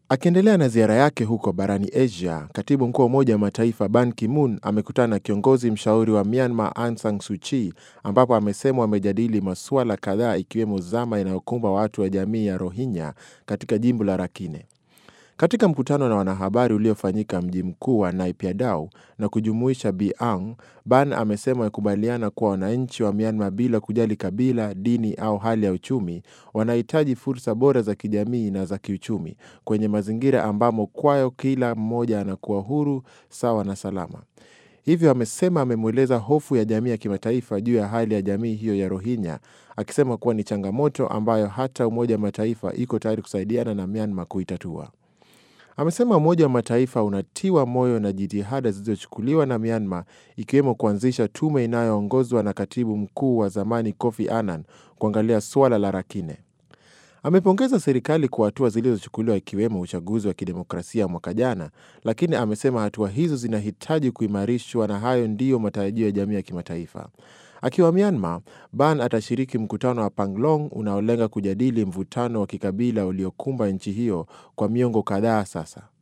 Akiendelea na ziara yake huko barani Asia, katibu mkuu wa Umoja wa Mataifa Ban Ki-moon amekutana na kiongozi mshauri wa Myanmar Aung San Suu Kyi, ambapo amesema wamejadili masuala kadhaa ikiwemo zama inayokumba watu wa jamii ya Rohingya katika jimbo la Rakhine. Katika mkutano na wanahabari uliofanyika mji mkuu wa Naypyidaw na kujumuisha Bi Aung, Ban amesema wamekubaliana kuwa wananchi wa Myanmar bila kujali kabila, dini au hali ya uchumi, wanahitaji fursa bora za kijamii na za kiuchumi kwenye mazingira ambamo kwayo kila mmoja anakuwa huru, sawa na salama. Hivyo amesema amemweleza hofu ya jamii ya kimataifa juu ya hali ya jamii hiyo ya Rohingya, akisema kuwa ni changamoto ambayo hata Umoja wa Mataifa iko tayari kusaidiana na Myanmar kuitatua. Amesema Umoja wa Mataifa unatiwa moyo na jitihada zilizochukuliwa na Myanmar ikiwemo kuanzisha tume inayoongozwa na katibu mkuu wa zamani Kofi Annan kuangalia suala la Rakhine. Amepongeza serikali kwa hatua zilizochukuliwa ikiwemo uchaguzi wa kidemokrasia mwaka jana, lakini amesema hatua hizo zinahitaji kuimarishwa na hayo ndiyo matarajio ya jamii ya kimataifa. Akiwa Myanmar, Ban atashiriki mkutano wa Panglong unaolenga kujadili mvutano wa kikabila uliokumba nchi hiyo kwa miongo kadhaa sasa.